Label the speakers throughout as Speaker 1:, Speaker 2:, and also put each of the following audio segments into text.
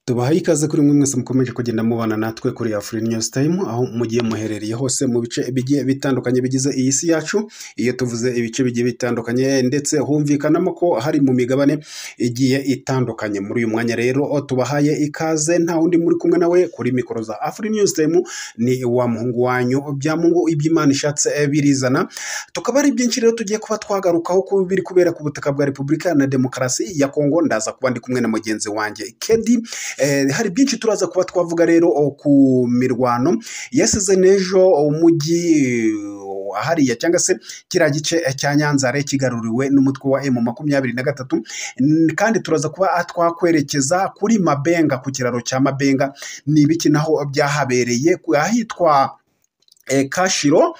Speaker 1: tubahaye ikaze kuri mwe mwese mukomeje kugenda mubana natwe kuri Afurika News Time aho mugiye muherereye hose mu bice bigiye bitandukanye bigize iyi si yacu iyo tuvuze ibice bigiye bitandukanye ndetse humvikanamo ko hari mu migabane igiye itandukanye muri uyu mwanya rero tubahaye ikaze nta wundi muri kumwe nawe kuri mikoro za Afurika News Time ni wa muhungu wanyu bya mungu iby'Imana ishatse birizana tukaba ari byinshi rero tugiye kuba twagarukaho ku biri kubera ku butaka bwa Repubulika na Demokarasi ya Kongo ndaza kuba ndi kumwe na mugenzi wanjye Kedi Eh, hari byinshi turaza kuba twavuga rero oh, ku mirwano yasize n'ejo umujyi eh, hariya cyangwa se kiriya gice eh, cya nyanzare kigaruriwe n'umutwe wa emu makumyabiri na gatatu N- kandi turaza kuba twakwerekeza kuri mabenga ku kiraro cya mabenga ni ibiki naho byahabereye ku- ahitwa eh, kashiro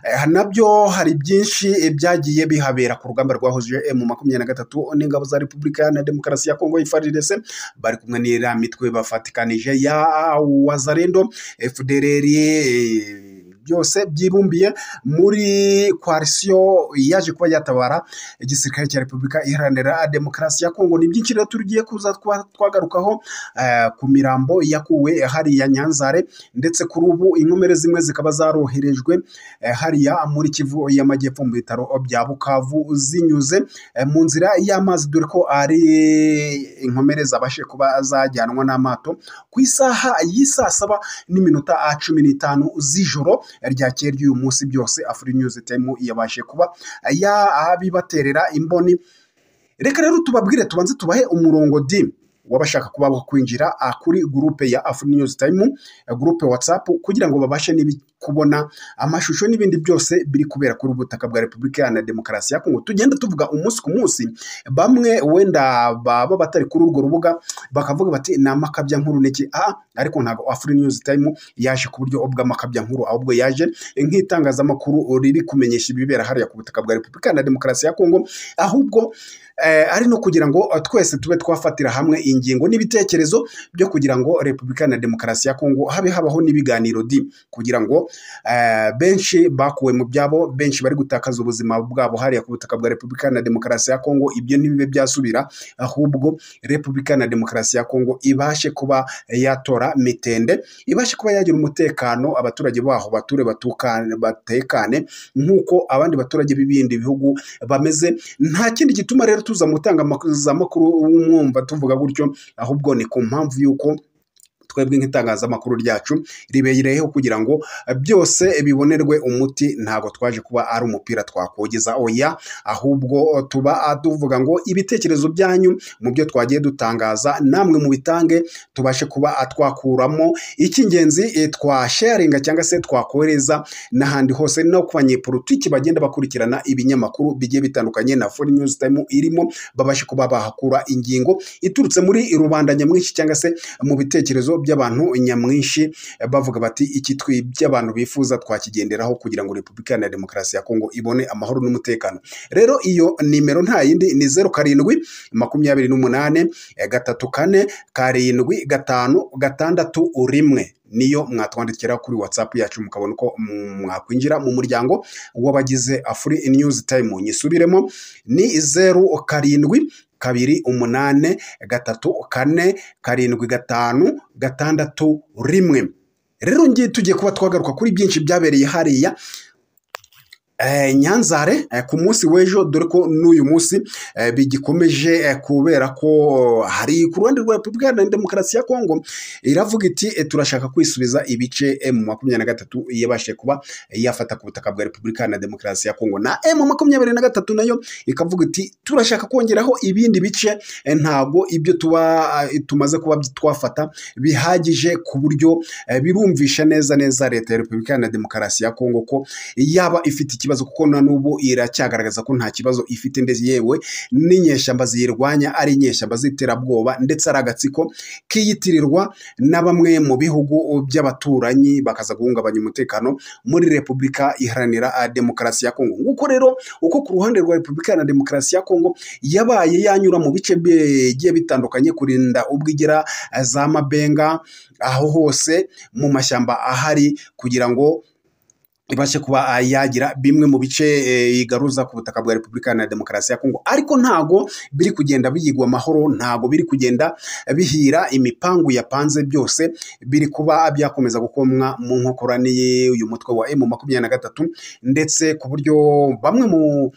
Speaker 1: Eh, nabyo hari byinshi eh, byagiye bihabera ku rugamba rwahuje emu makumyabiri na gatatu n'ingabo za repubulika na demokarasi ya kongo ifaridese bari kumwe n'iriya mitwe bafatikanije ya wazarendo fdrr eh, byose byibumbiye muri koalisiyo yaje kuba yatabara igisirikare cya repubulika iharanira demokarasi ya kongo ni byinshi rero tugiye kuza twa- twagarukaho eh, ku mirambo yakuwe hariya nyanzare ndetse kuri ubu inkomere zimwe zikaba zaroherejwe eh, hariya muri kivu y'amajyepfo mu bitaro bya bukavu zinyuze eh, mu nzira y'amazi dore ko ari inkomere zabashe kuba zajyanwa n'amato ku isaha y'isaa saba n'iminota ah, cumi n'itanu z'ijoro ryakeye ry'uyu munsi byose afuri nyuzi temu yabashe kuba yabibaterera imboni reka rero tubabwire tubanze tubahe umurongo di w'abashaka kuba bakwinjira ah, kuri gurupe ya Afro News Time eh, gurupe WhatsApp kugira ngo babashe nibi kubona amashusho n'ibindi byose biri kubera kuri ubu butaka bwa Repubulika Iharanira Demokarasi ya Kongo tugenda tuvuga umunsi ku munsi bamwe wenda baba batari kuri urwo rubuga bakavuga bati ni amakabya nkuru niki ah ariko ntabwo Afro News Time yaje ku buryo bw'amakabya nkuru ahubwo yaje nk'itangazamakuru riri kumenyesha ibibera hariya ku butaka bwa Repubulika Iharanira Demokarasi ya Kongo ahubwo eh, ari no kugira ngo eh, twese tube twafatira hamwe ingingo n'ibitekerezo byo kugira ngo repubulika na demokarasi ya kongo habe habaho n'ibiganiro di kugira ngo eh, benshi bakuwe mu byabo benshi bari gutakaza ubuzima bwabo hariya ku butaka bwa repubulika na demokarasi ya kongo ibyo ntibibe byasubira ahubwo repubulika na demokarasi ya kongo ibashe kuba yatora mitende ibashe kuba yagira umutekano abaturage baho bature batukane batekane nk'uko abandi baturage b'ibindi bihugu bameze nta kindi gituma rero tuza mutanga amakuru wumwumva tuvuga gutyo ahubwo ni ku mpamvu y'uko twebwe nk'itangazamakuru ryacu ribereyeho kugira ngo eh, byose bibonerwe umuti ntabwo twaje kuba ari umupira twakogeza oya ahubwo eh, tuba ah, tuvuga ngo ibitekerezo byanyu mu byo twagiye dutangaza namwe mubitange tubashe kuba ah, twakuramo icy'ingenzi eh, twasharinga cyangwa se twakohereza n'ahandi hose no ku banyepolitiki bagenda bakurikirana ibinyamakuru bigiye bitandukanye na foreign news time irimo babashe kuba bahakura ingingo iturutse muri rubanda nyamwinshi cyangwa se mu bitekerezo by'abantu nyamwinshi eh, bavuga bati iki twi by'abantu bifuza twakigenderaho kugira ngo repubulika na demokarasi ya kongo ibone amahoro n'umutekano rero iyo nimero nta yindi ni zeru karindwi makumyabiri n'umunane eh, gatatu kane karindwi gatanu gatandatu rimwe niyo mwatwandikira kuri whatsapp yacu mukabona uko mm, mwakwinjira mu muryango w'abagize afuri news time nyisubiremo ni zeru karindwi kabiri umunane gatatu kane karindwi gatanu gatandatu rimwe rero ngiye tugiye kuba twagaruka kuri byinshi byabereye hariya eh, nyanzare eh, ku munsi w'ejo dore ko n'uyu munsi eh, bigikomeje eh, kubera ko hari ku ruhande rwa repubulika iharanira demokarasi ya kongo iravuga iti eh, turashaka kwisubiza ibice emu makumyabiri na gatatu yabashije kuba yafata ku butaka bwa repubulika iharanira demokarasi ya kongo na emu makumyabiri na gatatu nayo ikavuga iti turashaka kongeraho ibindi bice eh, ntabwo ibyo tuba eh, tumaze kuba twafata bihagije ku buryo eh, birumvisha neza neza leta ya repubulika iharanira demokarasi ya kongo ko yaba ifite ikibazo kuko na n'ubu iracyagaragaza ko nta kibazo ifite ndetse yewe n'inyeshyamba ziyirwanya ari inyeshyamba z'iterabwoba ndetse ari agatsiko kiyitirirwa na bamwe mu bihugu by'abaturanyi bakaza guhungabanya umutekano muri repubulika iharanira ah, demokarasi ya kongo nguko rero uko ku ruhande rwa repubulika iharanira demokarasi ya kongo yabaye yanyura mu bice bigiye bitandukanye kurinda ubwigera ah, za mabenga aho hose mu mashyamba ahari kugira ngo ibashe kuba yagira bimwe mu bice eh, igaruza ku butaka bwa repubulika na demokarasi ya kongo ariko ntago biri kugenda biyigwa amahoro ntago biri kugenda bihira imipangu yapanze byose biri kuba byakomeza gukomwa mu nkokora n'iyi- uyu mutwe wa emu makumyabiri na gatatu ndetse ku buryo bamwe mu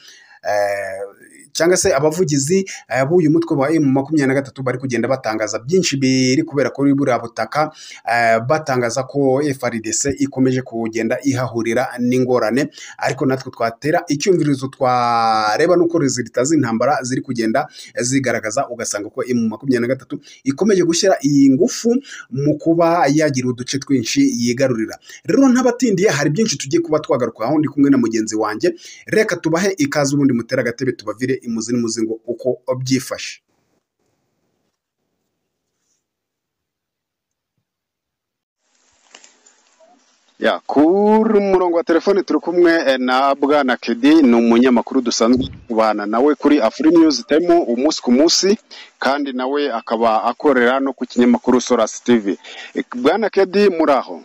Speaker 1: eh, cyangwa se abavugizi eh, b'uyu mutwe wa emu makumyabiri na gatatu bari kugenda batangaza byinshi biri kubera kuri buriya butaka eh, batangaza ko FRDC ikomeje kugenda ihahurira n'ingorane ariko natwe twatera icyumvirizo twareba n'uko rezilita z'intambara ziri kugenda zigaragaza ugasanga ko mu makumyabiri na gatatu ikomeje gushyira iyi ngufu mu kuba yagira uduce twinshi yigarurira rero ntabatindiye hari byinshi tugiye kuba twagarukaho ndi kumwe na mugenzi wanjye reka tubahe ikaze ubundi mutera agatebe tubavire imuzi n'umuzingo uko byifashe
Speaker 2: Ya, kuri umurongo wa telefone turi kumwe eh, na Bwana Kedi ni umunyamakuru dusanzwe kubana nawe kuri Afri News Time umunsi ku munsi kandi nawe akaba akorera no ku kinyamakuru Solas TV. Eh, Bwana Kedi muraho.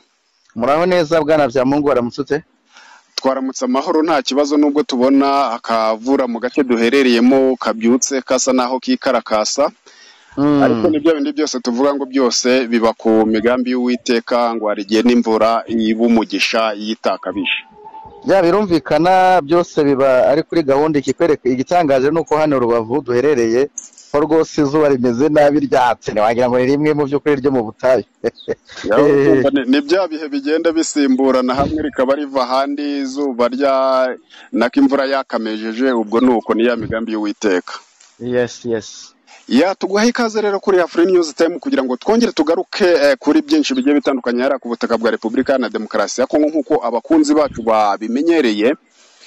Speaker 3: muraho neza bwana bya mungu waramutse
Speaker 2: Twaramutse amahoro nta kibazo nubwo tubona akavura mu gace duherereyemo kabyutse kasa naho kikarakasa ariko
Speaker 3: Mm,
Speaker 2: nibyo bindi byose tuvuga ngo byose biba ku migambi y'Uwiteka ngo hari igihe n'imvura iba umugisha yitakabije.
Speaker 3: bya birumvikana byose biba ari kuri gahunda ikikwereka igitangaje ni uko hano rubavu duherereye ho rwose izuba rimeze nabi ryatse ntiwagira ngo ni rimwe mu by'ukuri ryo mu butayu
Speaker 2: Ya, urumva ni ni bya bihe bigenda bisimburana hamwe rikaba riva ahandi izuba rya nako imvura yakamejeje ubwo ni uko ni ya migambi y'uwiteka
Speaker 3: yes yes
Speaker 2: ya tuguha ikaze rero kuri afurika news time kugira ngo twongere tugaruke eh, kuri byinshi bigiye bitandukanye hari ku butaka bwa repubulika na demokarasi ya kongo nk'uko abakunzi bacu babimenyereye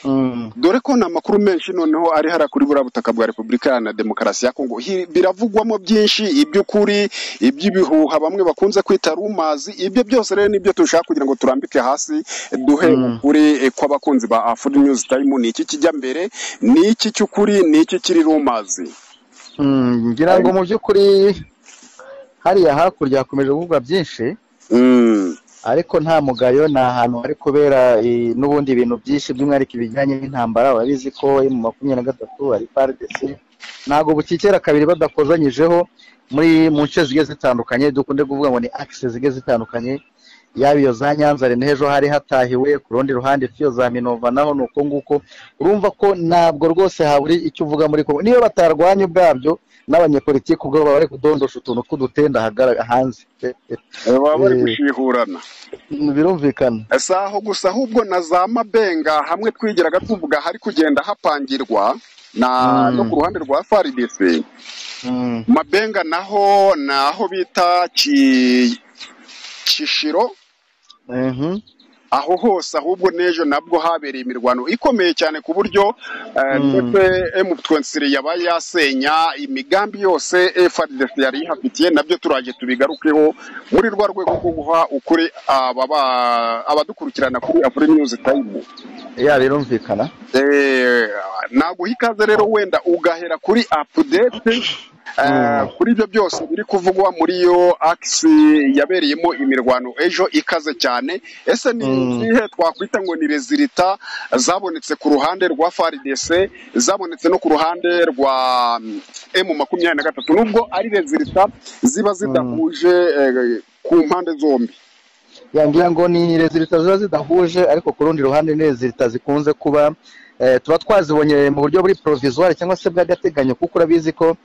Speaker 3: Mm,
Speaker 2: dore ko ni amakuru menshi noneho ari hara kuri buriya butaka bwa repubulika na demokarasi ya kongo Hi- biravugwamo byinshi iby'ukuri iby'ibihuha bamwe bakunze kwita rumazi ibyo byose rero nibyo dushaka kugira ngo turambike hasi duhe
Speaker 3: mm.
Speaker 2: ukuri eh, kw'abakunzi ba afuri news time ni iki kijya mbere ni iki cy'ukuri ni iki kiri rumazi
Speaker 3: Mm, ngira ngo
Speaker 2: Ari-
Speaker 3: mu by'ukuri hariya hakurya hakomeje kuvugwa byinshi
Speaker 2: Mm,
Speaker 3: ariko nta mugayo ni ahantu hari kubera i- n'ubundi ibintu byinshi by'umwihariko ibijyanye n'intambara urabizi ko yo mu makumyabiri na gatatu hari pardesi ntabwo bukikera kabiri badakozanyijeho muri mu nce zigiye zitandukanye dukunde kuvuga ngo ni akise zigiye zitandukanye yaba iyo za nyanza hari n'ejo hari hatahiwe ku rundi ruhande fiyo za minova naho ni uko nguko urumva ko ntabwo rwose haburi icyo uvuga muri kongo niyo batarwanya ubwabyo n'abanyepolitiki ubwo baba bari kudondosha utuntu tw'udutenda hagara- hanze
Speaker 2: eh, baba bari
Speaker 3: Eh,
Speaker 2: gushihurana
Speaker 3: birumvikana
Speaker 2: si aho gusa ahubwo na za mabenga hamwe twigiraga tuvuga hari kugenda hapangirwa na no ku
Speaker 3: Mm,
Speaker 2: ruhande rwa faridesi
Speaker 3: mm,
Speaker 2: mabenga naho ni aho bita Ki- kishiro
Speaker 3: mhm,
Speaker 2: aho hose ahubwo n'ejo nabwo habereye imirwano ikomeye cyane ku buryo eh, ndetse
Speaker 3: mm,
Speaker 2: M23 yabaye yasenya imigambi yose FARDC yari ihafitiye nabyo turaje tubigarukeho muri rwa rwego rwo guha ukuri aba ba- abadukurikirana kuri Afri News Time
Speaker 3: ya birumvikana
Speaker 2: eh, naguha ikaze rero wenda ugahera kuri update eh,
Speaker 3: Mm,
Speaker 2: kuri ibyo byose biri kuvugwa muri iyo akisi yabereyemo imirwano ejo ikaze cyane ese ni
Speaker 3: mm,
Speaker 2: izihe twakwita ngo ni rezilita zabonetse ku ruhande rwa FARDC zabonetse no ku ruhande rwa mm, M makumyabiri na gatatu nubwo ari rezilita ziba
Speaker 3: mm.
Speaker 2: zidahuje eh, ku mpande zombi
Speaker 3: ya ngira ngo ni rezilita ziba zidahuje ariko ku rundi ruhande ni rezilita zikunze kuba eh, tuba twazibonye mu buryo buri provisoire cyangwa se bw'agateganyo kuko urabizi ko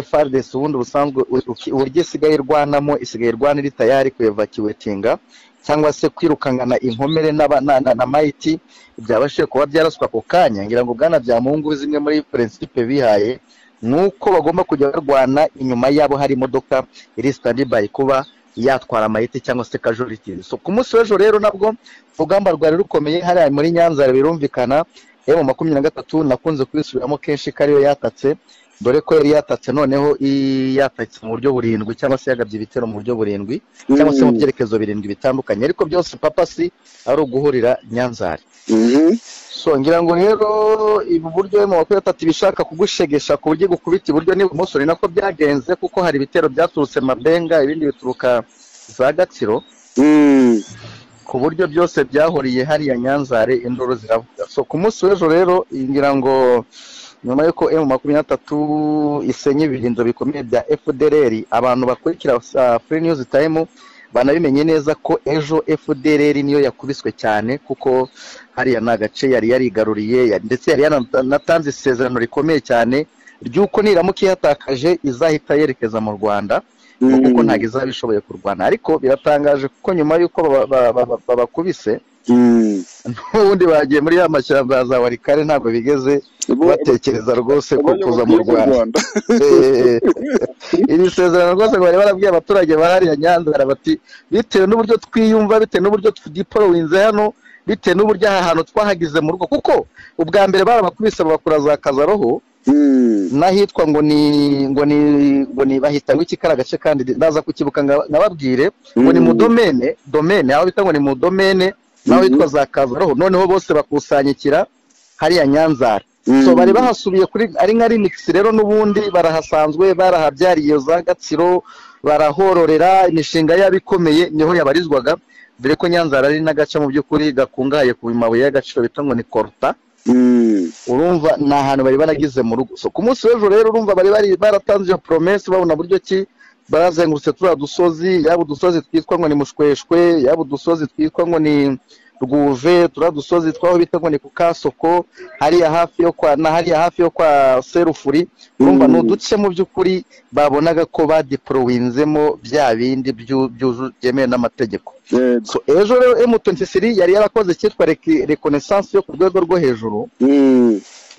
Speaker 3: FRDC ubundi busanzwe u- uki- uburyo isigaye irwanamo isigaye irwana iri tayari kuevacuatinga cyangwa se kwirukankana inkomere n'aba- na, na, na mayiti byabashije kuba byaraswa ako kanya ngira ngo bwana bya mungu zimwe muri prinsipe bihaye ni uko bagomba kujya barwana inyuma yabo hari imodoka iri standby kuba yatwara amayiti cyangwa se casualty. So ku munsi w'ejo rero nabwo urugamba rwari rukomeye hariya muri Nyanza birumvikana emu makumyabiri na gatatu nakunze kuyisubiramo kenshi ko ariyo yatatse dore ko yari yatatse noneho i- yatatse mu buryo burindwi cyangwa se yagabye ibitero mu buryo burindwi cyangwa se mu
Speaker 2: Mm.
Speaker 3: byerekezo birindwi bitandukanye ariko byose papa si ari uguhurira Nyanzari
Speaker 2: Mhm.
Speaker 3: so ngira ngo rero ibu buryo mu makumyabiri atatu ibishaka kugushegesha ku buryo igukubita iburyo n'ibumoso ni nako byagenze kuko hari ibitero byaturutse mabenga ibindi bituruka za gatsiro
Speaker 2: Mm.
Speaker 3: ku buryo byose byahuriye hariya nyanzare induru ziravuga so ku munsi w'ejo rero ngira ngo nyuma y'uko emu makumyabiri n'atatu isenye ibirinzo bikomeye bya fdr abantu bakurikira uh, free news time banabimenye neza ko ejo fdr niyo yakubiswe cyane kuko hariya ni agace yari yarigaruriye yari- ndetse yari yanatanze isezerano rikomeye cyane ry'uko niramuka ihatakaje izahita yerekeza mu rwanda ngo kuko ntabwo izaba ishoboye kurwana ariko biratangaje kuko nyuma y'uko baba- baba- baba- babakubise n'ubundi bagiye muri ya mashyamba ya za warikare ntabwo bigeze batekereza rwose ko kuza mu rwanda Eh, iri sezerano rwose bari barabwiye abaturage bahariya nyanzara bati bitewe n'uburyo twiyumva bitewe n'uburyo tudipolowinze hano bitewe n'uburyo aha hantu twahagize mu rugo kuko ubwa mbere barabakubise babakura za kazaroho n'ahitwa ngo ni ngo ni ngo ni bahita ngo iki kari agace kandi ndaza kukibuka nga- nkababwire ngo ni mu domene domene aho bita ngo ni mu domene naho hitwa za kazaroho noneho bose bakusanyikira hariya nyanzara so bari bahasubiye kuri ari nka remix rero n'ubundi barahasanzwe barahabyariye iyo za gatsiro barahororera imishinga yabo ikomeye niho yabarizwaga dore ko nyanzara ari n'agace mu by'ukuri gakungahaye ku mabuye y'agaciro bita ngo ni koruta urumva ni ahantu bari baragize mu rugo so ku munsi w'ejo rero urumva bari bari baratanze iyo promesi babona buryo ki barazengurutse turiya dusozi yaba udusozi twitwa ngo ni mushweshwe yaba udusozi twitwa ngo ni rwuve turiya dusozi twaho bita ngo ni ku kasoko hariya hafi yo kwa na hariya hafi yo kwa serufuri urumva ni
Speaker 2: Mm.
Speaker 3: uduce mu by'ukuri babonaga ko badipolowinzemo bya bindi byu- byuzu- byemewe n'amategeko so ejo rero emutentisiri yari yarakoze icyitwa rekonesansi yo ku rwego rwo hejuru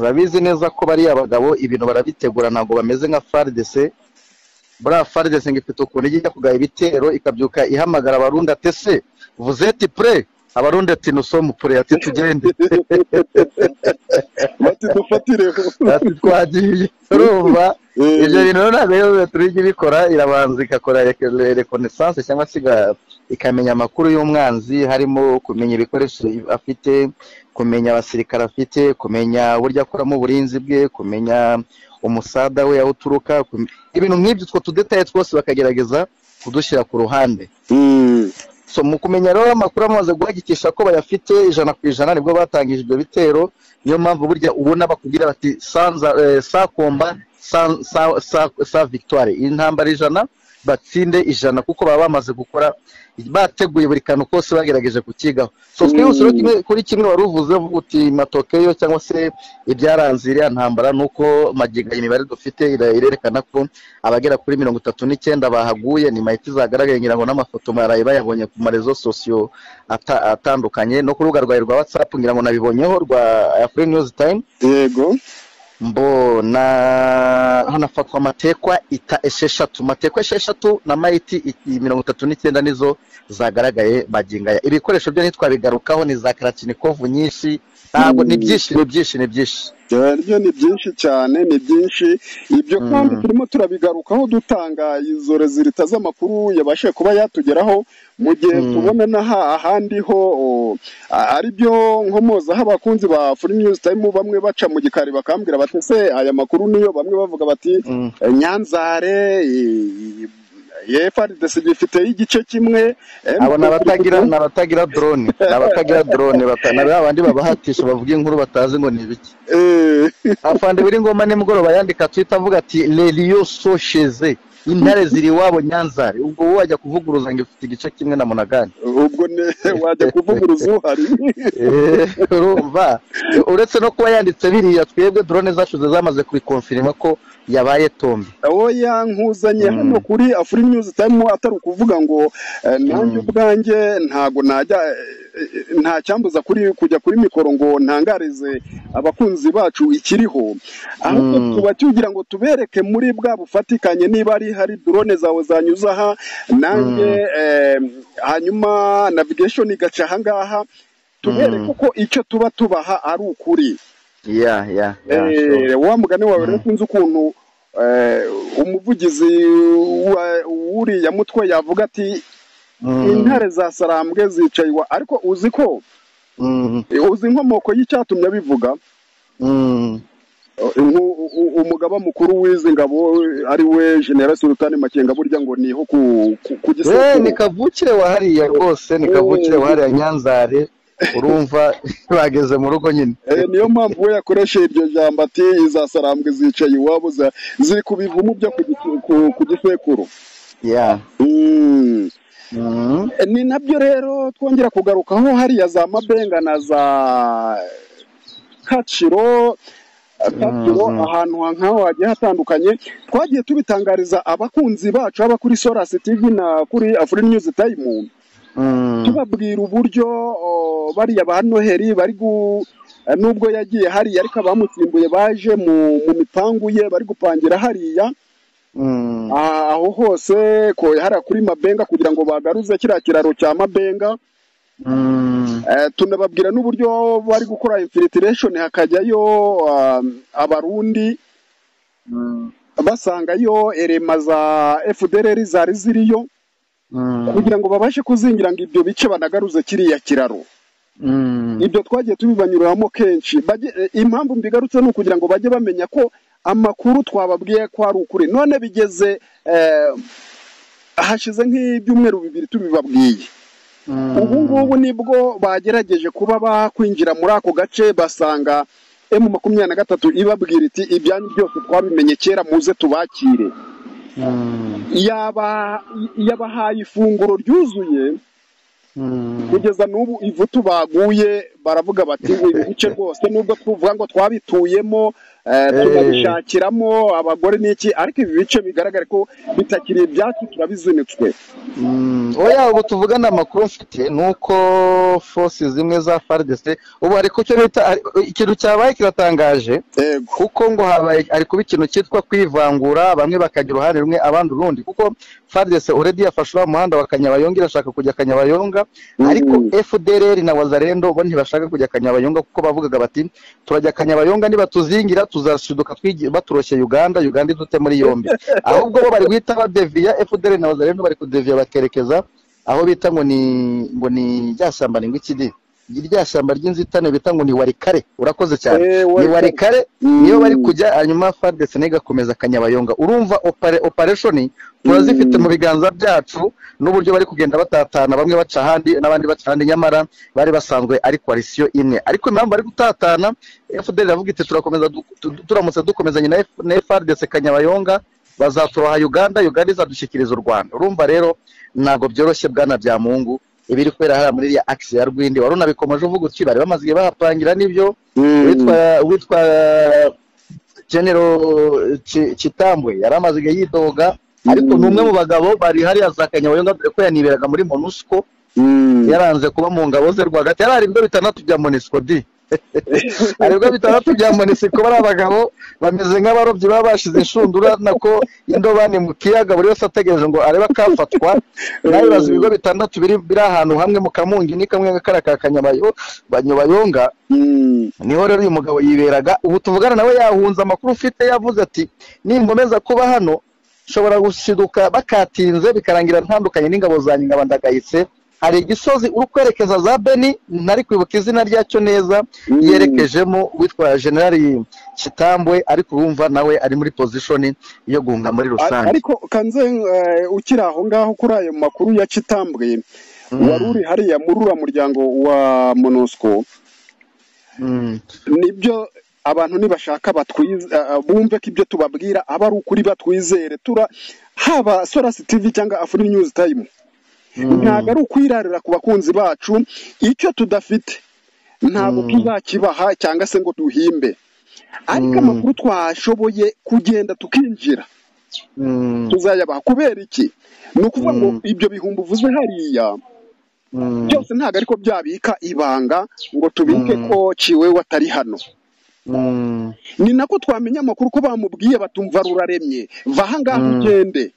Speaker 3: urabizi neza ko bariya bagabo ibintu barabitegura ntabwo bameze nka faridese buriya faridese ngo ifite ukuntu ijya kugaya ibitero ikabyuka ihamagara abarundi ati se vuzeti pure abarundi ati nusomu pure ati tugende
Speaker 2: batidufatireho
Speaker 3: ati twagiye urumva ibyo bintu rero ntabwo rero turya ibikora irabanza igakora rekonesanse cyangwa se iga- ikamenya amakuru y'umwanzi harimo kumenya ibikoresho afite kumenya abasirikare afite kumenya uburyo akoramo uburinzi bwe kumenya umusada we aho uturuka kume- ibintu nk'ibyo utwo tudetaye twose bakagerageza kudushyira ku ruhande so mu kumenya rero amakuru amaze guhagikisha ko bayafite ijana ku ijana nibwo batangije ibyo bitero niyo mpamvu burya ubona bakubwira bati sanza eh, sa komba sa, sa, sa, sa victoire iyi ntambara ijana batsinde ijana kuko baba bamaze gukora bateguye buri kantu kose bagerageje kukigaho so twihuse rero kimwe- kuri kimwe wari uvuze uvuga uti matokeyo cyangwa se ibyaranze iriya ntambara ni uko magingo aya imibare dufite ira- irerekana ko abagera kuri mirongo itatu n'icyenda bahaguye ni mahiti zagaragaye ngira ngo n'amafoto baraye bayabonye ku marezo sosiyo ata- atandukanye no ku rubuga rwawe rwa watsapu ngira ngo nabibonyeho rwa afurika news time
Speaker 2: yego
Speaker 3: mbona hanafatwa amatekwa ita esheshatu amatekwa esheshatu na mayiti i- mirongo itatu n'icyenda nizo zagaragaye magingo aya ibikoresho byo ntitwabigarukaho ni za karatinikovu nyinshi ntabwo ni byinshi ni byinshi ni byinshi
Speaker 2: byo ni byinshi cyane ni byinshi ibyo
Speaker 3: Mm.
Speaker 2: kandi turimo turabigarukaho dutanga izo rezilita z'amakuru yabashije kuba yatugeraho mu gihe
Speaker 3: Mm.
Speaker 2: tubona n'aha ahandi ho o, a- ari byo nkomozaho abakunzi ba furi news time bamwe baca mu gikari bakambwira bati se aya makuru niyo bamwe bavuga bati
Speaker 3: Mm.
Speaker 2: Eh, nyanzare eh, EFRDC gifiteyo igice kimwe eh,
Speaker 3: abo ni abatagira ni abatagira drone ni abatagira drone bata- ni ba bandi babahatisha bavuga inkuru batazi ngo ni ibiki
Speaker 2: eh,
Speaker 3: afande biri ngoma nimugoroba yandika twita avuga ati leliyo sosheze intare ziri iwabo nyanzare ubwo wowe wajya kuvuguruza ngo ifite igice kimwe na munagani
Speaker 2: ubwo ne- wajya kuvuguruza uhari
Speaker 3: Eh, urumva uretse no kuba yanditse biriya twebwe drone zacu zamaze kubikonfirima ko yabaye tombi
Speaker 2: oya nkuzanye
Speaker 3: Mm.
Speaker 2: hano kuri afuri news time atari ukuvuga ngo eh, nanjye
Speaker 3: Mm.
Speaker 2: ubwanjye ntago najya eh, eh, nta cyambuza kuri kujya kuri mikoro ngo ntangarize abakunzi bacu ikiriho ahubwo
Speaker 3: Mm.
Speaker 2: tuba tugira ngo tubereke muri bwa bufatikanye niba ari hari drone zawe zanyuze aha nanjye eh, hanyuma navigation igaca aha ngaha tubereke
Speaker 3: Mm.
Speaker 2: ko icyo tuba tubaha ari ukuri
Speaker 3: ya ya ya, sure.
Speaker 2: Eh, wa mugani wawe rero
Speaker 3: Mm.
Speaker 2: ukunze ukuntu eh, umuvugizi wa- w'uriya mutwe yavuga ati
Speaker 3: Mm,
Speaker 2: intare za sarambwe zicaye iwa ariko uzi ko
Speaker 3: mm,
Speaker 2: eh, uzi inkomoko y'icyatumye abivuga
Speaker 3: mm.
Speaker 2: umugaba mukuru w'izi ngabo ari we generasi sultani makenga burya ngo niho ku ku
Speaker 3: Eh, ni kavukire wahariye rwose ni kavukire wahariye nyanzare urumva bageze mu rugo nyine
Speaker 2: Eh, niyo mpamvu we yakoresheje iryo jambo ati izasarambwe zicaye iwabo za- ziri ku bivumu byo ku gitu- ku- ku gisekuru
Speaker 3: ya
Speaker 2: Mm.
Speaker 3: Mhm.
Speaker 2: Eh, ni nabyo rero twongera kugarukaho hariya za mabenga na za kaciro eh, kaciro
Speaker 3: Mhm.
Speaker 2: ahantu nk'aho hagiye hatandukanye twagiye tubitangariza abakunzi bacu haba kuri solasi tv na kuri afurika news time
Speaker 3: Mhm.
Speaker 2: tubabwira uburyo o, bariya ba noheli bari gu eh, nubwo yagiye hariya ariko abamusimbuye baje mu mu mipangu ye bari gupangira hariya
Speaker 3: Mhm.
Speaker 2: Ah, aho hose ko hariya kuri mabenga kugira ngo bagaruze kiriya kiraro cya mabenga
Speaker 3: Mhm.
Speaker 2: Eh, tunababwira n'uburyo bari gukora infiltration hakajyayo um, abarundi
Speaker 3: Mhm.
Speaker 2: basangayo erema za FDLR zari ziriyo
Speaker 3: Mhm.
Speaker 2: kugira ngo babashe kuzingira ngo ibyo bice banagaruze kiriya kiraro
Speaker 3: Mhm.
Speaker 2: ibyo twagiye tubibanyuramo kenshi Bajye- eh, impamvu mbigarutse ni ukugira ngo bajye bamenya ko amakuru twababwiye ko ari ukuri none bigeze eh, hashize nk'ibyumweru bibiri tubibabwiye
Speaker 3: Mhm.
Speaker 2: ubu ngubu nibwo bagerageje kuba bakwinjira muri ako gace basanga emu makumyabiri na gatatu ibabwira iti ibyanyu byose twabimenye kera muze tubakire
Speaker 3: Mhm.
Speaker 2: yaba yabahaye ifunguro ryuzuye
Speaker 3: Mhm.
Speaker 2: kugeza n'ubu ivutu baguye baravuga bati ibi bice rwose nubwo tuvuga ngo twabituyemo eh,
Speaker 3: Eh.
Speaker 2: tunabishakiramo abagore n'iki ariko ibi bice bigaragare ko bitakiri ibyacu turabizinitswe
Speaker 3: Mm, oya ubu tuvugana amakuru mfite ni uko force zimwe za FARDC ubu hari ku cyo bita hari- ikintu cyabaye kiratangaje
Speaker 2: yego
Speaker 3: kuko ngo habaye ari kuba ikintu cyitwa kwivangura bamwe bakagira uruhare rumwe abandi urundi kuko FARDC already yafashe uriya muhanda wa Kanyabayonga irashaka kujya Kanyabayonga ariko
Speaker 2: Mm.
Speaker 3: FDLR na Wazalendo bo ntibashaka kujya Kanyabayonga kuko bavugaga bati turajya Kanyabayonga nibatuzingira tuzashiduka twigi- baturoshye Uganda Uganda idute muri yombi ahubwo bo bari guhita badeviya FDLR na Wazalendo bari kudeviya bakerekeza aho bita ngo ni ngo ni rya shyamba ni ngo iki di rya shyamba ry'inzitane bita ngo ni warikare urakoze cyane
Speaker 2: Eh,
Speaker 3: ni
Speaker 2: wari-
Speaker 3: warikare niyo bari kujya hanyuma FARDC nayo igakomeza kanyabayonga urumva opere operation turazifite mu biganza byacu n'uburyo bari kugenda batatana bamwe baca ahandi n'abandi baca ahandi nyamara bari basanzwe ari koalisiyo imwe ariko impamvu bari gutatana FDL iravuga iti turakomeza du- tu- turamutse dukomezanye na F- na FARDC kanyabayonga bazaturoha Uganda Uganda izadushyikiriza u Rwanda urumva rero ntabwo byoroshye bwana bya mungu ibiri kubera hariya muri iriya akisi ya rwindi wari unabikomeje uvuga uti bari bamaze igihe bahapangira n'ibyo
Speaker 2: Mm.
Speaker 3: witwa witwa genero Ki- kitambwe yari amaze igihe yidoga ariko ni umwe mu bagabo bari hariya za kanyabayonga dore ko yaniberaga muri monusco
Speaker 2: Mm.
Speaker 3: yaranze kuba mu ngabo ze rwagati yari ari ibigo bitandatu bya monisco di hari ibigo bitandatu bya monisco bari abagabo bameze nk'abarobyi baba bashize inshundura nako indobani mu kiyaga buri wese ategereje ngo arebe akafatwa nawe bazi ibigo bitandatu biri biri ahantu hamwe mu kamungi ni kamwe kariya ka kanyabayonga
Speaker 2: Mm.
Speaker 3: niho rero uyu mugabo yiberaga ubu tuvugana nawe yahunze amakuru ufite yavuze ati ninkomeza kuba hano nshobora gushiduka bakatinze bikarangira ntandukanye n'ingabo zanjye nkaba ndagayitse hari igisozi uri kwerekeza za beni ntari kwibuka izina ryacyo neza
Speaker 2: Mm.
Speaker 3: yerekejemo witwa generali kitambwe ariko urumva nawe ari muri pozishoni yo guhunga muri
Speaker 2: Ar-
Speaker 3: rusange
Speaker 2: ariko kanze eh, ukiri aho ngaho kuri ayo makuru ya kitambwe
Speaker 3: Mm.
Speaker 2: wari uri hariya muri uriya muryango wa monusco
Speaker 3: Mm.
Speaker 2: nibyo abantu nibashaka batwize eh, bumve ko ibyo tubabwira aba ari ukuri batwizere tura haba solasi tv cyangwa afuri news time
Speaker 3: Mm.
Speaker 2: ntabwo ari ukwirarira ku bakunzi bacu icyo tudafite ntabwo
Speaker 3: Mm.
Speaker 2: tuzakibaha cyangwa se ngo duhimbe ariko
Speaker 3: Mm.
Speaker 2: amakuru twashoboye kugenda tukinjira
Speaker 3: Mm.
Speaker 2: tuzayabaha kubera iki ni ukuvuga ngo
Speaker 3: Mm.
Speaker 2: ibyo bihumbi uvuze hariya
Speaker 3: Mm.
Speaker 2: byose ntabwo ariko byabika ibanga ngo tubike
Speaker 3: Mm.
Speaker 2: ko kiwewe atari hano
Speaker 3: Mm.
Speaker 2: ni nako twamenya amakuru ko bamubwiye batumva ruraremye va aha ngaha
Speaker 3: Mm.
Speaker 2: ugende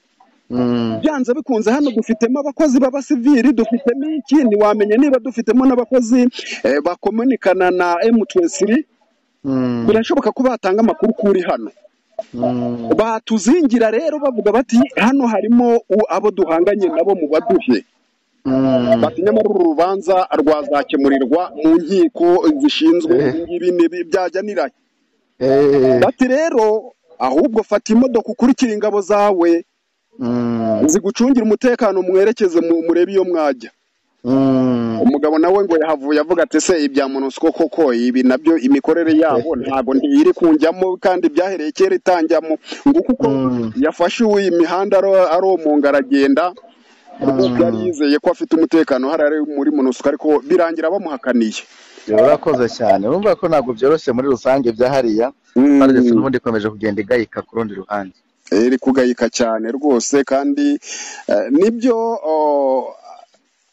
Speaker 3: Mm.
Speaker 2: byanze bikunze hano dufitemo abakozi b'abasivili dufitemo iki ntiwamenya niba dufitemo n'abakozi eh, bakomunikana na M23
Speaker 3: Mm.
Speaker 2: birashoboka ko batanga amakuru kuri hano
Speaker 3: Mm.
Speaker 2: batuzingira rero bavuga bati hano harimo u- abo duhanganye nabo mu baduhe
Speaker 3: Mm.
Speaker 2: bati nyamara uru rubanza rwazakemurirwa mu nkiko zishinzwe
Speaker 3: Eh.
Speaker 2: ibi ngibi ni- byajyaniranye
Speaker 3: Eh,
Speaker 2: bati rero ahubwo fata imodoka ukurikire ingabo zawe
Speaker 3: mm,
Speaker 2: zigucungira umutekano mwerekeze mu- murebe iyo mwajya
Speaker 3: mm,
Speaker 2: umugabo nawe ngo yahavuye avuga ati ese ibya monusco koko ibi nabyo imikorere yabo ntabwo ntiyiri kunjyamo kandi byahereye kera itanjyamo ngo kuko
Speaker 3: Mm.
Speaker 2: yafashe uwo iyi mihanda aro- aromunga aragenda kuko yari yizeye ko afite umutekano hari ari muri monusco ariko birangira bamuhakaniye
Speaker 3: urakoze cyane urumva ko ntabwo byoroshye muri rusange bya hariya
Speaker 2: Mm.
Speaker 3: Fardes n'ubundi ikomeje kugenda igayika ku rundi ruhande
Speaker 2: Eh, iri kugayika cyane rwose kandi eh, nibyo oh,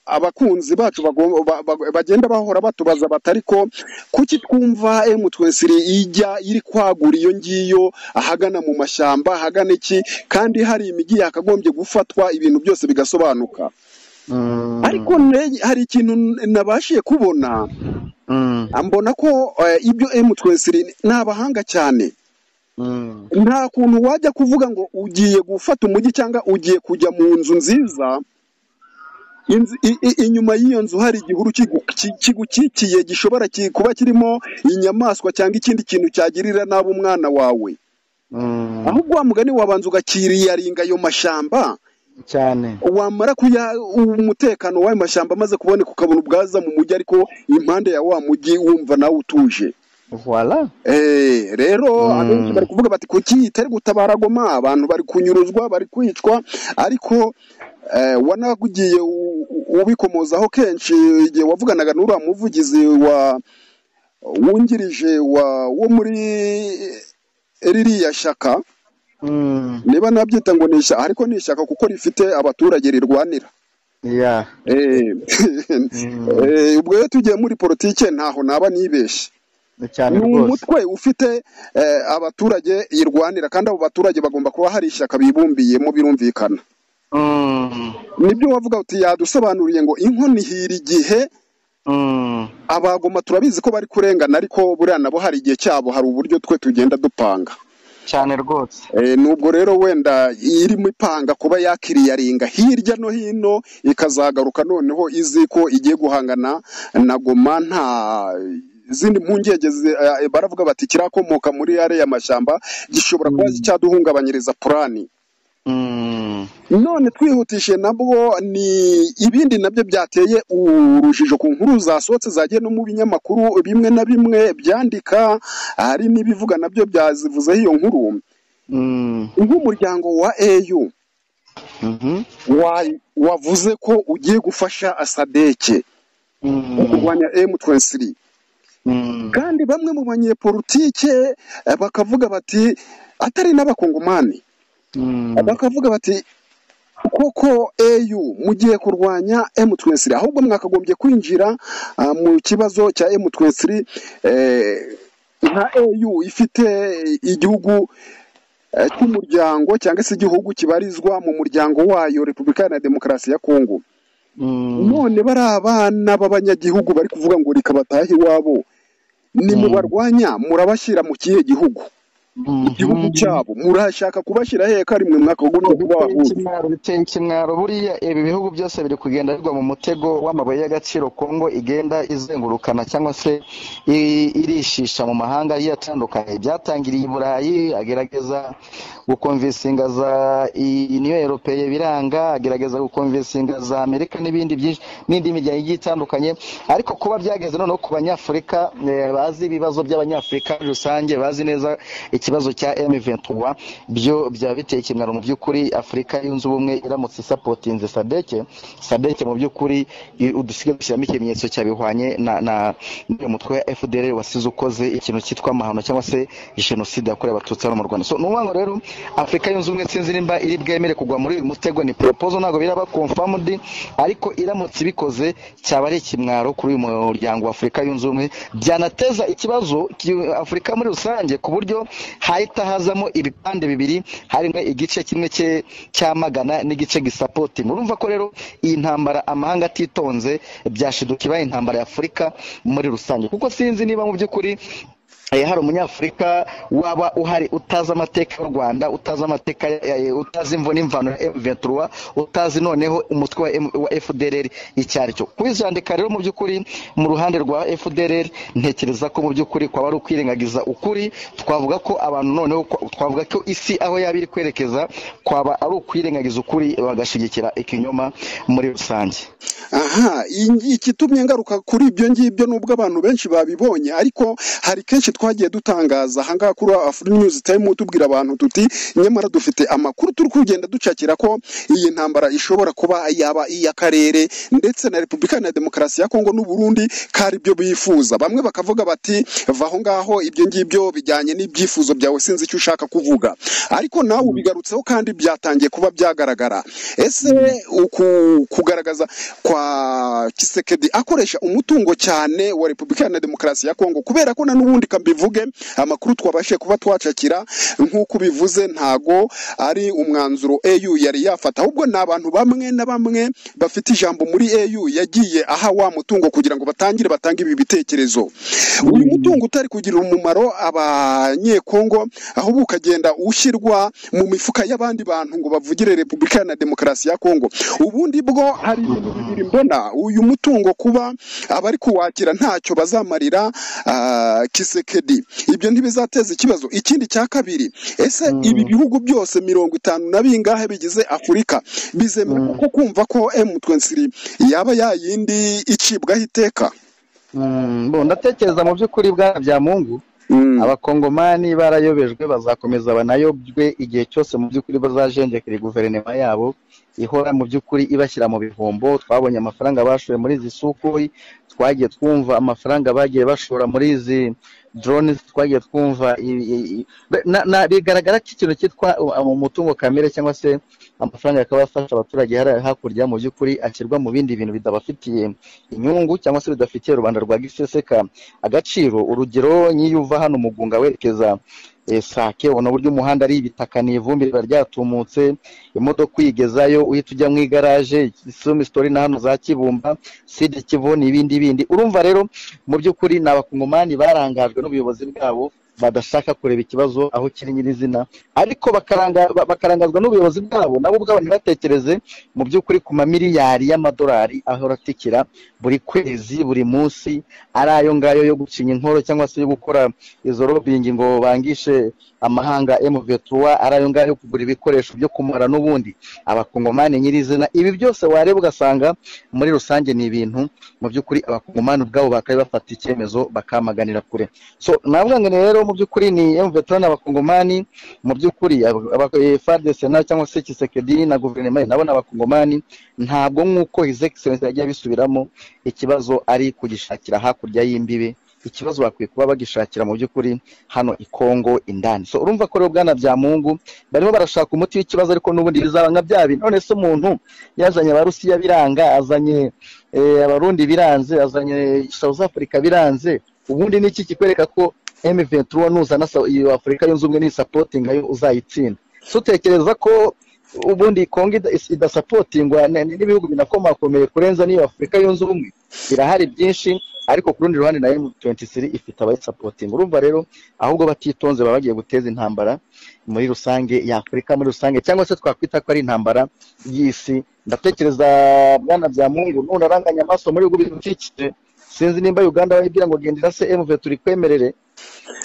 Speaker 2: abakunzi bacu bagom- ba- ba- bagenda bahora batubaza bati ariko kuki twumva M23 ijya iri kwagura iyo ngiyo ahagana mu mashyamba ahagana iki kandi hari imijyi yakagombye gufatwa ibintu byose bigasobanuka
Speaker 3: Mm,
Speaker 2: ariko ne- hari ikintu n- nabashiye kubona
Speaker 3: mm,
Speaker 2: mbona ko eh, ibyo M23 ni abahanga cyane
Speaker 3: mm,
Speaker 2: nta kuntu wajya kuvuga ngo ugiye gufata umujyi cyangwa ugiye kujya mu nzu nziza inzu- i- i- inyuma y'iyo nzu hari igihuru kigu- ki- kigukikiye gishobora ki- kuba kirimo inyamaswa cyangwa ikindi kintu cyagirira nabi umwana wawe
Speaker 3: mm,
Speaker 2: ahubwo wa mugani wabanza ugakiriyaringa ayo mashyamba
Speaker 3: cyane
Speaker 2: wamara kuya umutekano w'ayo mashyamba amaze kuboneka ukabona ubwaza mu mujyi ariko impande ya wa mujyi wumva nawe utuje
Speaker 3: voila
Speaker 2: Eh, rero
Speaker 3: Mm.
Speaker 2: abenshi bari kuvuga bati kuki itari gutabara goma abantu bari kunyuruzwa bari kwicwa ariko eh, wanagiye u- u- ubikomozaho kenshi igihe wavuganaga n'uriya muvugizi wa wungirije wa wo muri ririya shyaka
Speaker 3: Mm,
Speaker 2: niba nabyita ngo ni ishyaka ariko ni ishyaka kuko rifite abaturage rirwanira
Speaker 3: yeah,
Speaker 2: Eh,
Speaker 3: Mm.
Speaker 2: eh, ubwo rero tugiye muri politike ntaho naba nibeshye
Speaker 3: ni cyane
Speaker 2: ni
Speaker 3: rwose
Speaker 2: umutwe ufite eh, abaturage irwanira kandi abo baturage bagomba kuba hari ishyaka bibumbiyemo birumvikana
Speaker 3: Mm,
Speaker 2: nibyo wavuga uti yadusobanuriye ngo inkono ihira igihe
Speaker 3: mm,
Speaker 2: abagoma turabizi ko bari kurengana ariko buriya nabo hari igihe cyabo hari uburyo twe tugenda dupanga
Speaker 3: cyane rwose
Speaker 2: Eh, nubwo rero wenda irimo ipanga kuba yakiriyaringa hirya no hino ikazagaruka noneho izi ko igiye guhangana na goma nta izindi mpungenge zi- eh, baravuga bati kirakomoka muri yare y'amashyamba gishobora kuba cyaduhungabanyiriza purani
Speaker 3: Mm,
Speaker 2: none twihutishije nabwo ni ibindi nabyo byateye urujijo ku nkuru zasohotse zagiye no mu binyamakuru bimwe na bimwe byandika hari n'ibivuga nabyo byazivuzeho iyo nkuru
Speaker 3: mm,
Speaker 2: nk'umuryango wa AU
Speaker 3: mhm,
Speaker 2: wa- wavuze ko ugiye gufasha asadeke wo
Speaker 3: mm,
Speaker 2: kurwanya M23
Speaker 3: mm,
Speaker 2: kandi bamwe mu banyepolitike eh, bakavuga bati atari n'abakongomani
Speaker 3: mm,
Speaker 2: bakavuga bati koko au mugiye kurwanya M23 ahubwo mwakagombye kwinjira ah, mu kibazo cya M23 eh, nka au ifite igihugu eh, cy'umuryango cyangwa se igihugu kibarizwa mu muryango wayo Repubulika Iharanira Demokarasi ya Kongo
Speaker 3: mm,
Speaker 2: none bari abana b'abanyagihugu bari kuvuga ngo rikabatahe iwabo nimubarwanya murabashyira mu kihe gihugu igihugu
Speaker 3: mhm.
Speaker 2: cyabo murashaka kubashyira hehe ko ari mwe mwakagombye
Speaker 3: biteye
Speaker 2: kubahuza
Speaker 3: ikimwaro biteye ikimwaro buriya ibi bihugu byose biri kugenda bigwa mu mutego w'amabuye y'agaciro kongo igenda izengurukana cyangwa se i- irishisha mu mahanga agiye atandukanye byatangiriye i burayi agerageza gukomvisingaza niyo eropeye biranga agerageza gukomvisingaza amerika n'ibindi byinshi n'indi miryango igiye itandukanye ariko kuba byageze noneho ku banyafurika eh, bazi ibibazo by'abanyafurika muri rusange bazi neza ikibazo cya M23 byo byaba biteye ikimwaro mu by'ukuri Afurika yunze ubumwe iramutse isapotinze sadeke sadeke mu by'ukuri i- udusigaye dushyiramo ikimenyetso cyabihwanye na na n'uyu mutwe wa FDL wasize ukoze ikintu cyitwa amahano cyangwa se jenoside yakorewe abatutsi hano mu Rwanda so ni ukuvuga ngo rero Afurika yunze ubumwe sinzi nimba iri bwemere kugwa muri uyu mutego ni proposal ntabwo biraba confirmed ariko iramutse ibikoze cyaba ari ikimwaro kuri uyu muryango wa Afurika yunze ubumwe byanateza ikibazo cy- Afurika muri rusange ku buryo hahita hazamo ibipande bibiri harimo igice kimwe cye- cyamagana n'igice gisapoti murumva ko rero iyi ntambara amahanga atitonze byashiduka ibaye intambara ya Afurika muri rusange kuko sinzi niba mu by'ukuri hari umunyafurika waba uhari utazi amateka y'u rwanda utazi amateka utazi imvo n'imvano ya emuventura utazi noneho umutwe wa fdrr icyo ari cyo kubizandika rero mu by'ukuri mu ruhande rwa fdrr ntekereza ko mu by'ukuri kwaba ari ukwirengagiza ukuri twavuga ko abantu noneho twavuga ko isi aho yaba iri kwerekeza kwaba ari ukwirengagiza ukuri bagashyigikira ikinyoma muri rusange
Speaker 2: aha ikitumye ngaruka kuri ibyo ngibyo nubwo abantu benshi babibonye ariko hari kenshi twagiye dutangaza ahangaha kuri afuri nyuzi tayime tubwira abantu tuti nyamara dufite amakuru turi kugenda ducakira ko iyi ntambara ishobora kuba yaba iy'akarere ndetse na repubulika na demokarasi ya kongo n'uburundi kari ibyo bifuza bamwe bakavuga bati va aho ngaho ibyo ngibyo bijyanye n'ibyifuzo byawe sinzi icyo ushaka kuvuga ariko nawe ubigarutseho kandi byatangiye kuba byagaragara ese kugaragaza kwa kisekedi akoresha umutungo cyane wa repubulika na demokarasi ya kongo kubera ko na n'ubundi kambivuge amakuru twabashije kuba twacakira nk'uko bivuze ntago ari umwanzuro EU yari yafata ahubwo ni abantu bamwe na bamwe bafite ijambo muri EU yagiye aha wa mutungo kugira ngo batangire batange ibi bitekerezo uyu mutungo utari kugira umumaro abanyekongo ahubwo ukagenda ushyirwa mu mifuka y'abandi bantu ngo bavugire repubulika na demokarasi ya kongo ubundi bwo hari ibintu bibiri mbona uyu mutungo kuba abari kuwakira ntacyo bazamarira ah, kisekedi ibyo ntibizateza ikibazo ikindi cya kabiri ese ibi bihugu byose mirongo itanu na bingahe bigize afurika bizemera kuko kumva ko M23 yaba yayindi icibwaho iteka
Speaker 3: Mm, bo ndatekereza mu by'ukuri bwana bya mungu
Speaker 2: Mm.
Speaker 3: abakongomani barayobejwe bazakomeza banayobwe igihe cyose mu by'ukuri bazajenjekera guverinoma yabo ihora mu by'ukuri ibashyira mu bihombo twabonye amafaranga bashoye muri izi sukuri twagiye twumva amafaranga bagiye bashora muri izi drone twagiye twumva i- i- i- na- na- bigaragara ko ikintu cyitwa umutungo kamere cyangwa se amafaranga akaba afasha abaturage hariya hakurya mu by'ukuri ashyirwa mu bindi bintu bidabafitiye inyungu cyangwa se bidafitiye rubanda rwa giseseka agaciro urugero nk'iyo uva hano mugunga werekeza eh, sake ubona uburyo umuhanda ari ibitaka ni ivumbi riba ryatumutse imodoka uyigezayo uhita ujya mu igaraje sumi sitori na hano za kibumba sidi kivu n'ibindi bindi urumva rero mu by'ukuri ni abakongomani barangajwe n'ubuyobozi bwabo badashaka kureba ikibazo aho kiri nyirizina ariko bakaranga, ba- bakarangazwa n'ubuyobozi bwabo nabo ubwabo ntibatekereze mu by'ukuri ku mamiliyari y'amadolari ahora atikira buri kwezi buri munsi ari ayo ngayo yo gucinya inkoro cyangwa se yo gukora izo lobbying ngo bangishe amahanga mv3 ari ayo ngayo yo kugura ibikoresho byo kumara n'ubundi abakongomani nyirizina ibi byose wareba ugasanga muri rusange ni ibintu mu by'ukuri abakongomani ubwabo bakaba bafata icyemezo bakamaganira kure so navuga ngo rero mu by'ukuri ni mv3 n'abakongomani mu by'ukuri aba- aba- eh, FARDC na cyangwa se Tshisekedi na guverinoma ye nabo ni abakongomani ntabwo nk'uko His Excellency yagiye abisubiramo ikibazo ari kugishakira hakurya y'imbibi ikibazo bakwiye kuba bagishakira mu by'ukuri hano i Kongo indani so urumva ko rero bwana bya Mungu barimo barashaka umuti w'ikibazo ariko n'ubundi bizaba nka bya bindi none se umuntu yazanye abarusiya biranga azanye eh, abarundi biranze azanye South Africa biranze ubundi ni iki kikwereka ko M23 nuzana Sa- iyo Afurika yunze ubumwe n'isapotinga yo uzayitsinda so utekereza ko ubundi Kongo ida- is- idasapotingwa n- n- n'ibihugu binakomakomeye kurenza n'iyo Afurika yunze ubumwe birahari byinshi ariko ku rundi ruhande na M23 ifite abayisapotinga urumva rero ahubwo batitonze baba bagiye guteza intambara muri rusange y'Afurika muri rusange cyangwa se twakwita ko ari intambara y'isi ndatekereza bwana bya Mungu none aranganya amaso muri ubu bidukikije sinzi nimba Uganda wayibwira ngo gendera se M23 ikwemerere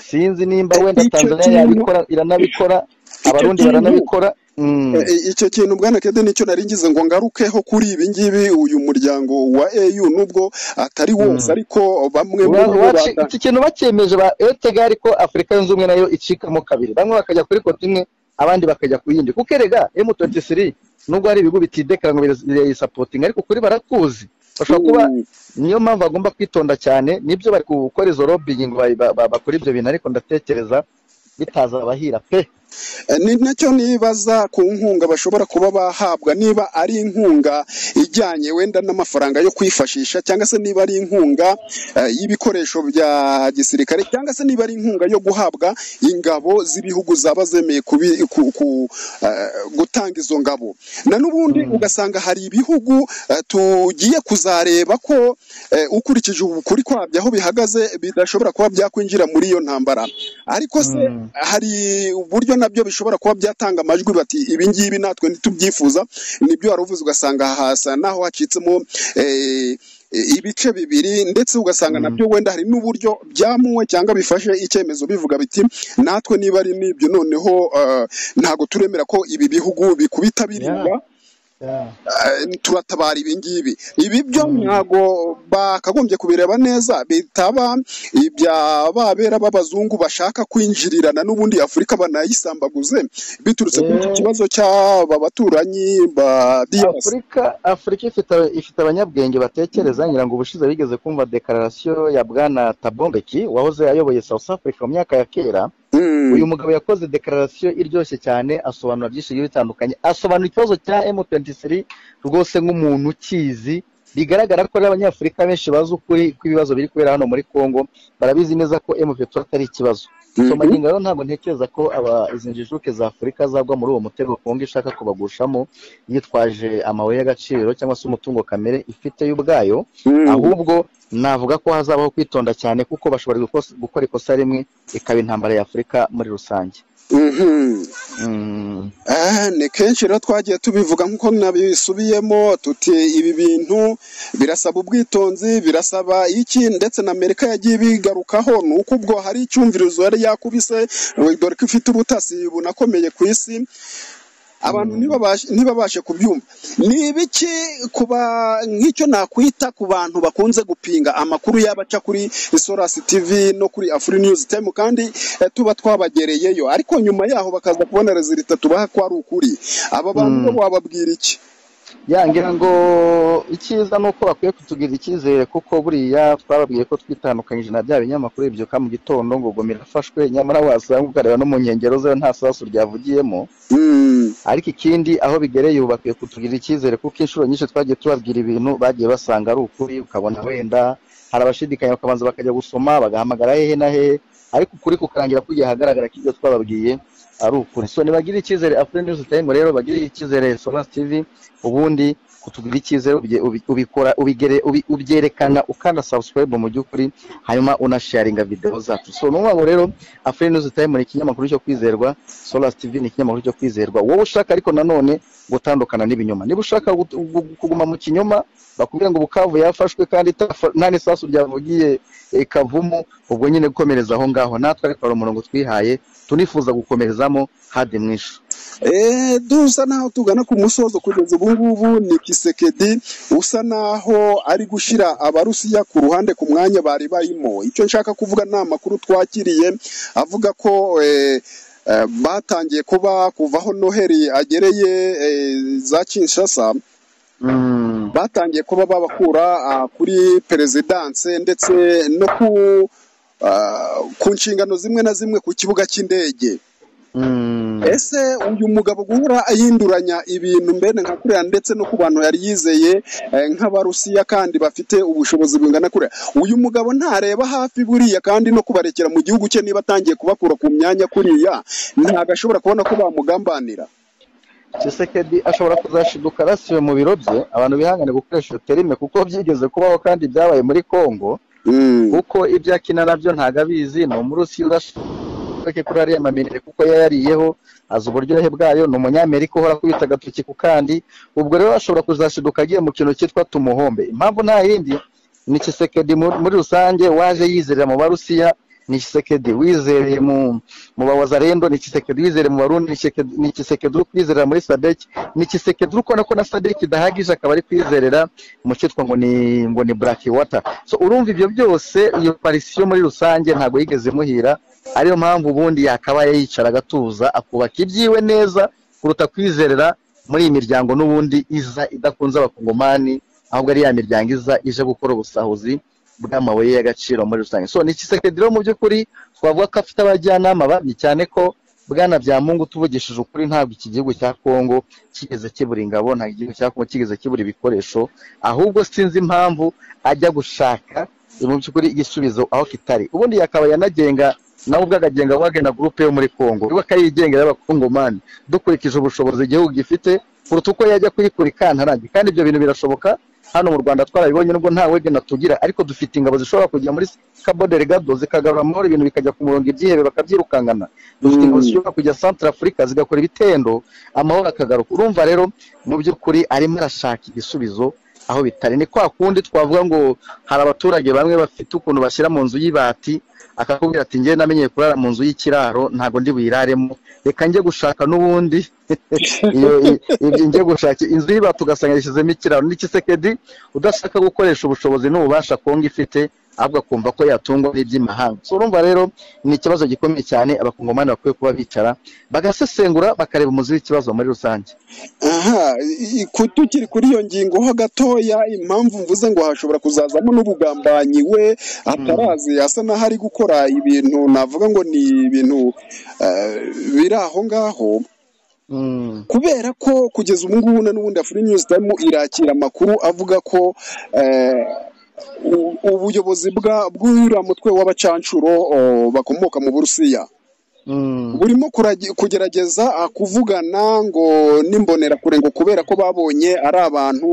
Speaker 3: sinzi nimba wenda
Speaker 2: Icyo
Speaker 3: Tanzania
Speaker 2: kintu-
Speaker 3: yabikora iranabikora abarundi
Speaker 2: kintu-
Speaker 3: baranabikora Mm.
Speaker 2: E- e- icyo kintu bwana kede nicyo nari ngize ngo ngarukeho kuri ibi ngibi uyu muryango wa EU nubwo atari wose
Speaker 3: Mm.
Speaker 2: ariko bamwe muri
Speaker 3: Wa-
Speaker 2: bo
Speaker 3: waci-
Speaker 2: bata-
Speaker 3: iki kintu bakiyemeje ba etega ariko afurika yunze ubumwe nayo icikamo kabiri bamwe bakajya kuri kote imwe abandi bakajya ku yindi kuko erega m23 nubwo hari ibigo bitidekara ngo birayisapotinga ariko kuri baratuzi bashobora kuba
Speaker 2: Mm.
Speaker 3: niyo mpamvu bagomba kwitonda cyane nibyo bari gukora izo lobbying ngo bayi- ba- ba- bakora ibyo bintu ariko ndatekereza bitazabahira pe
Speaker 2: ni nacyo nibaza ku nkunga bashobora kuba bahabwa niba ari inkunga ijyanye wenda n'amafaranga yo kwifashisha cyangwa se niba ari inkunga eh, y'ibikoresho bya gisirikare cyangwa se niba ari inkunga yo guhabwa ingabo z'ibihugu zaba zemeye kubi- ku- ku- eh, gutanga izo ngabo na n'ubundi ugasanga hari ibihugu eh, tugiye kuzareba ko eh, ukurikije ukuri kwabyo aho bihagaze bidashobora kuba byakwinjira muri iyo ntambara ariko se
Speaker 3: Mm.
Speaker 2: hari uburyo nabyo bishobora kuba byatanga amajwi bati ibi ngibi natwe ntitubyifuza nibyo wari uvuze ugasanga hasa naho hacitsemo eh, ibice bibiri ndetse ugasanga
Speaker 3: Mm.
Speaker 2: nabyo wenda hari n'uburyo byamuwe cyangwa bifashe icyemezo bivuga biti natwe niba ari n'ibyo noneho eh, ntabwo turemera ko ibi bihugu bikubita
Speaker 3: Yeah,
Speaker 2: birinda
Speaker 3: yeah.
Speaker 2: eh, turatabara ibi ngibi ibi byo
Speaker 3: Mm.
Speaker 2: ntago bakagombye kubireba neza bitaba ibya babera b'abazungu bashaka kwinjirirana n'ubundi afurika banayisambaguze biturutse kuri iki
Speaker 3: Eh,
Speaker 2: kibazo cy'aba baturanyi ba DRC
Speaker 3: afurika afurika ifite ifite abanyabwenge batekereza ngira ngo ubushize bigeze kumva dekararasiyo ya bwana tabombeki wahoze ayoboye south africa mu myaka ya kera
Speaker 2: Mm,
Speaker 3: uyu mugabo yakoze dekararasiyo iryoshye cyane asobanura byinshi bigiye bitandukanye asobanura ikibazo cya m23 rwose nk'umuntu ukizi bigaragara ko n'abanyafurika benshi bazi ukuri kw'ibibazo biri kubera hano muri congo barabizi neza ko m23 atari ikibazo so
Speaker 2: mhm,
Speaker 3: magingo rero ntabwo ntekereza ko aba izi njijuke za afurika zagwa muri uwo mutego congo ishaka kubagushamo yitwaje amabuye y'agaciro cyangwa se umutungo kamere ifite ubwayo
Speaker 2: mm,
Speaker 3: ahubwo navuga ko hazabaho kwitonda cyane kuko bashobora gukos- gukora ikosa rimwe ikaba intambara ya afurika muri rusange
Speaker 2: mhm.
Speaker 3: Mm,
Speaker 2: Ah, ni kenshi rero twagiye tubivuga nk'uko nabisubiyemo tuti ibi bintu birasaba ubwitonzi birasaba iki ndetse na amerika yagiye ibigarukaho ni uko ubwo hari icyumvirizo yari yakubise we- dore ko ifite ubutasi bunakomeye ku isi abantu
Speaker 3: mm,
Speaker 2: ntibabashe ntibabashe kubyumva ni ibiki kuba nk'icyo nakwita ku bantu bakunze gupinga amakuru yaba aca kuri sorasi tivi no kuri afuri niyuzi temu kandi eh, tuba twabagereyeyo ariko nyuma yaho bakaza kubona rezilita tubaha ko ari ukuri aba bantu bo
Speaker 3: mm.
Speaker 2: wababwira iki
Speaker 3: ya ngira ngo icyiza ni uko bakwiye kutugirira icyizere kuko buriya twababwiye ko twitandukanyije na bya binyamakuru bibyuka mu gitondo ngo gomera afashwe nyamara wasanga ukareba no mu nkengero ze nta sasu ryavugiyemo
Speaker 2: Mm,
Speaker 3: ariko ikindi aho bigereye ubu bakwiye kutugirira icyizere kuko inshuro nyinshi twagiye tubabwira ibintu bagiye basanga ari ukuri ukabona wenda hari abashidikanya bakabanza bakajya gusoma bagahamagara hehe na hehe ariko ukuri kukarangira kugiye ahagaragara ko ibyo twababwiye ari ukuri so nibagire icyizere afurika news time rero bagire icyizere solas tv ubundi kutugirira icyizere ubye- ubi- ubikora ubigere ubi- ubyerekana ukanda subscribe mu by'ukuri hanyuma unasharinga videwo zacu so ni ukuvuga ngo rero afurika news time ni ikinyamakuru cyo kwizerwa Solas TV ni ikinyamakuru cyo kwizerwa wowe ushaka ariko nanone gutandukana n'ibinyoma niba ushaka gut- gu- kuguma mu kinyoma bakubwira ngo bukavu yafashwe kandi itafa- nta n'isasu ryavugiye eh, kavumu ubwo nyine gukomereza aho ngaho natwe ariko hari umurongo twihaye tunifuza gukomerezamo hadi mwishu
Speaker 2: eh, dusa naho tugana ku musozo kugeza ubu ngubu ni kisekedi usa naho ari gushyira abarusiya ku ruhande ku mwanya bari barimo icyo nshaka kuvuga ni amakuru twakiriye avuga ko eh, eh, batangiye kuba kuva aho noheli agereye eh, za kinshasa
Speaker 3: mm.
Speaker 2: batangiye kuba babakura ah, kuri perezidanse ndetse no ku ah, ku nshingano zimwe na zimwe ku kibuga cy'indege
Speaker 3: Mm.
Speaker 2: ese uyu mugabo guhora ahinduranya ibintu mbene nka kuriya ndetse no ku bantu yari yizeye eh, nk'abarusiya kandi bafite ubushobozi bungana kuriya uyu mugabo ntareba hafi buriya kandi no kubarekera mu gihugu cye niba atangiye kubakura ku myanya kuriya ntabwo ashobora kubona ko bamugambanira
Speaker 3: Tshisekedi ashobora kuzashiduka arasiwe mu biro bye abantu bihangane gukoresha iyo terime kuko byigeze kubaho kandi byabaye muri Kongo
Speaker 2: Mm,
Speaker 3: kuko ibyo akina nabyo ntago abizi ni umurusiya udashaka kuri ariya maminere kuko yayariyeho azi uburyohe bwayo ni umunyamerika uhora akubita agatoki ku kandi ubwo rero ashobora kuzashiduka agiye mu kintu cyitwa tumuhombe impamvu nta yindi ni kisekedi muri rusange waje yizerera mu barusiya ni kisekedi wizereye mu mu bawazarendo ni kisekedi wizereye mu barundi ni Tshisekedi- ni kisekedi uri kwizerera muri sadeki ni kisekedi uri kubona ko na sadeki idahagije akaba ari kwizerera mu cyitwa ngo ni ngo ni black water so urumva ibyo byose iyo parisiyo muri rusange ntabwo yigeze imuhira ariyo mpamvu ubundi yakabaye yicara agatuza akubaka ibyiwe neza kuruta kwizerera muri iyi miryango n'ubundi iza idakunze abakongomani ahubwo ari ya miryango iza ije gukora ubusahuzi bw'amabuye y'agaciro muri rusange so ni ikisekediro mu by'ukuri twavuga ko afite abajyanama babi cyane ko bwana bya mungu tuvugishije ukuri ntabwo iki gihugu cya kongo kigeze kibura ingabo ntabwo igihugu cya kongo kigeze kibura ibikoresho ahubwo sinzi impamvu ajya gushaka mu by'ukuri igisubizo aho kitari ubundi yakaba yanagenga nawe ubwo akagenga wagana gurupe yo muri kongo ubwo akayigenga y'abakongomani dukurikije ubushobozi igihugu gifite kuruta uko yajya kuyikurikantararange kandi ibyo bintu birashoboka hano mu rwanda twarabibonye nubwo nta wegena tugira ariko dufite ingabo zishobora kujya muri kabodere gado zikagarura amahoro ibintu bikajya ku murongo ibyihebe bakabyirukankana dufite ingabo zishobora kujya santara afurika zigakora ibitendo amahoro akagaruka urumva rero mu by'ukuri arimo arashaka igisubizo aho bitari ni kwa kundi twavuga ngo hari abaturage bamwe bafite ukuntu bashyira mu nzu y'ibati akakubwira ati njye namenyeye kurara mu nzu y'ikiraro ntabwo ndi buyiraremo reka njye gushaka n'ubundi njye gushaka inzu y'ibati ugasanga yashyizemo ikiraro n'ikisekedi udashaka gukoresha ubushobozi n'ububasha kongo ifite ahubwo akumva ko yatungwa n'iby'imahanga urumva rero ni ikibazo gikomeye cyane abakongomani bakwiye kuba bicara bagasesengura bakareba umuzi w'ikibazo muri rusange
Speaker 2: aha tukiri kuri iyo ngingo ho gatoya impamvu mvuze ngo hashobora kuzazamo n'ubugambanyi we atarazi asa n'aho ari gukora ibintu navuga ngo ni ibintu biri aho ngaho kubera ko kugeza ubu ngubu na n'ubundi afuri nyuzi tayime irakira amakuru avuga ko ubuyobozi bw'uriya mutwe w'abacancuro bakomoka mu burusiya burimo kugerageza kuvugana ngo n'imbonerakure ngo kubera ko babonye ari abantu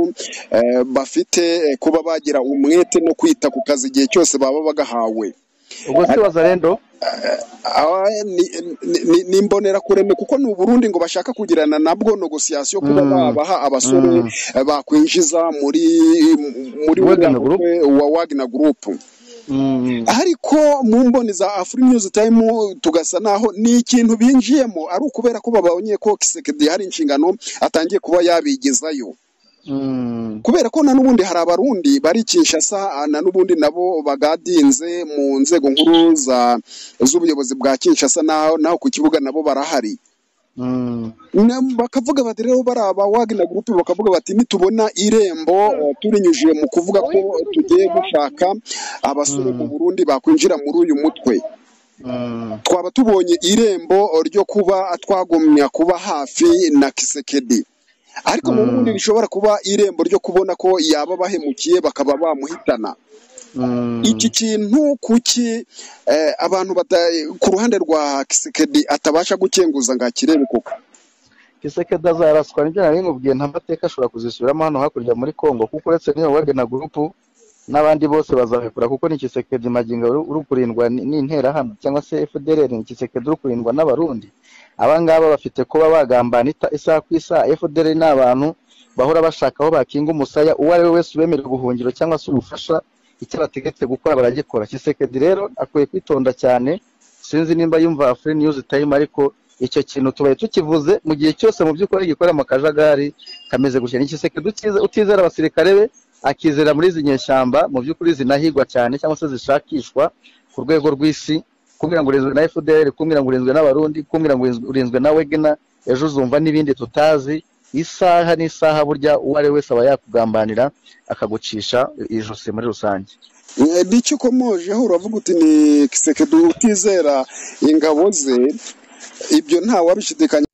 Speaker 2: bafite kuba bagira umwete no kwita ku kazi igihe cyose baba bagahawe
Speaker 3: ubwo si wazarendo
Speaker 2: ni imbonerakureme kuko ni uburundi ngo bashaka kugirana na bwo negosiyasiyo kuba babaha abasore bakwinjiza muri muri wa wagina gurupu ariko mu mboni za afuri nyuzi tayimu tugasa naho ni ikintu binjiyemo ari ukubera ko babonye ko kisekedi hari inshingano atangiye kuba yabigezayo kubera ko na n'ubundi hari abarundi bari kinshasa na n'ubundi nabo bagadinze mu nzego nkuru z'ubuyobozi bwa kinshasa naho ku kibuga nabo barahari bakavuga bati rero baraba wagina gurupe bakavuga bati nitubona irembo turinyujije mu kuvuga ko tugiye gushaka abasore mu burundi bakwinjira muri uyu mutwe twaba tubonye irembo ryo kuba twagumya kuba hafi na kisekedi ariko mu bundi rishobora kuba irembo ryo kubona ko yaba bahemukiye bakaba bamuhitana iki kintu kuki abantu ku ruhande rwa kisekedi atabasha gukenguza ngo akirebe koko
Speaker 3: kisekedi azaraswa nibyo nari nkubwiye nta mateka ashobora kuzisubiramo hano hakurya muri congo kuko uretse n'iyo wagena gurupu n'abandi bose bazabikora kuko ni kisekedi magingo uri kurindwa n'interahamwe cyangwa se fdr ni kisekedi uri kurindwa n'abarundi abangaba bafite kuba bagambana isaha ku isaha efuperi ni abantu bahora bashaka aho bakinga umusaya uwo ari we wese ubemerewe ubuhungiro cyangwa se ubufasha icyo bategetse gukora baragikora kisekedi rero akwiye kwitonda cyane sinzi nimba yumva furi niyuzi tayimu ariko icyo kintu tubaye tukivuze mu gihe cyose mu by'ukuri gikora mu kajagari kameze gutya n'ikisekedi utizera abasirikare be akizera muri izi nyeshyamba mu by'ukuri zinahigwa cyane cyangwa se zishakishwa ku rwego rw'isi kumbwira ngo urinzwe na fdr kumbwira ngo urinzwe n'abarundi kumbwira ngo urinzwe na wegena ejo uzumva n'ibindi tutazi isaha n'isaha burya uwo ari we wese aba yakugambanira akagucisha ijosi muri rusange
Speaker 2: nicyo ukomojeho uravuga uti ni kisekedi utizera ingabo ze ibyo ntawabishidikanya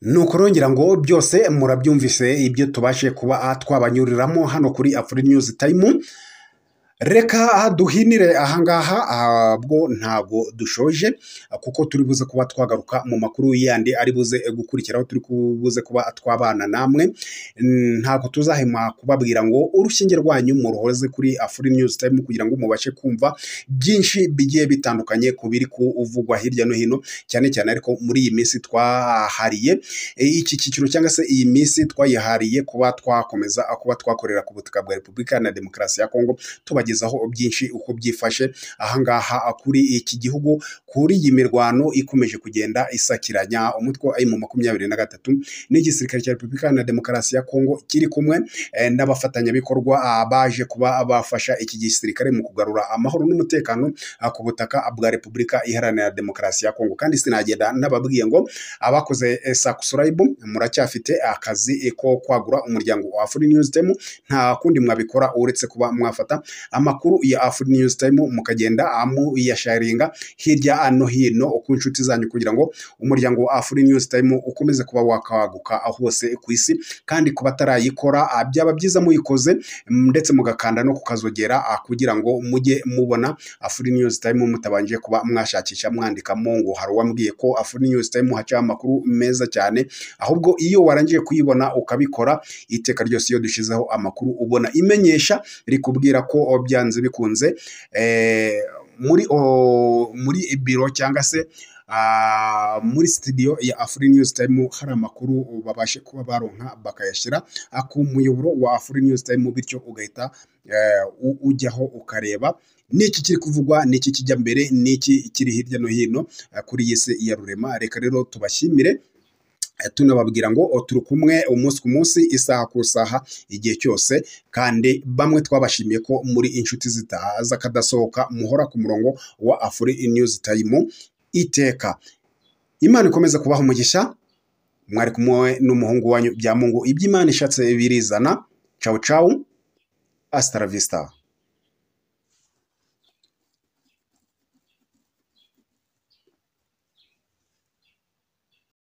Speaker 1: ni ukurongera ngo byose murabyumvise ibyo tubashe kuba twabanyuriramo hano kuri afuri nyuzi tayimu reka duhinire ahangaha ahubwo ntabwo dushoje kuko turi buze kuba twagaruka mu makuru yandi ari buze gukurikiraho turi buze kuba twabana namwe ntabwo tuzahema kubabwira ngo urushinge rwanyu muruhoze kuri afuri nyuzi tayimu kugira ngo mubashe kumva byinshi bigiye bitandukanye ku biri kuvugwa hirya no hino cyane cyane ariko muri iyi minsi twahariye iki cyiciro cyangwa se iyi minsi twayihariye kuba twakomeza kuba twakorera ku butaka bwa repubulika na demokarasi ya kongo tuba kubagezaho byinshi uko byifashe ahangaha kuri iki gihugu kuri iyi mirwano ikomeje kugenda isakiranya umutwe wa mu makumyabiri na gatatu n'igisirikare cya repubulika na demokarasi ya kongo kiri kumwe n'abafatanyabikorwa baje kuba bafasha iki gisirikare mu kugarura amahoro n'umutekano ku butaka bwa repubulika iharanira demokarasi ya kongo kandi sinagenda n'ababwiye ngo abakoze sakusurayibu muracyafite akazi ko kwagura umuryango wa afuri niyuzi temu nta kundi mwabikora uretse kuba mwafata amakuru ya afuri news time mukagenda amuyasharinga hirya no hino ku nshuti zanyu kugira ngo umuryango wa afuri news time ukomeze kuba wakaguka hose ku isi kandi ku batarayikora ah, byaba byiza muyikoze mm, ndetse mugakanda no kukazogera ah, kugira ngo mujye mubona afuri news time mutabanje kuba mwashakisha mwandikamo ngo hari uwambwiye ko afuri news time hacaho amakuru meza cyane ahubwo iyo warangije kuyibona ukabikora iteka ryose iyo dushyizeho amakuru ubona imenyesha rikubwira ko oh, byanze bikunze eh, muri oh, muri biro cyangwa se ah, muri studio ya Afri News Time hari amakuru babashe kuba baronka bakayashyira ah, ku muyoboro wa Afri News Time bityo ugahita eh, u- ujyaho ukareba niki kiri kuvugwa niki kijya mbere niki kiri hirya no hino ah, kuri iyi si ya rurema reka rero tubashimire eh, tunababwira ngo o, turi kumwe umunsi ku munsi isaha ku isaha igihe cyose kandi bamwe twabashimiye ko muri inshuti zitaza kadasohoka muhora ku murongo wa afuri news time iteka imana ikomeze kubaha umugisha mwari kumwe n'umuhungu wanyu bya mungu iby'imana ishatse birizana cawu cawu asitaravista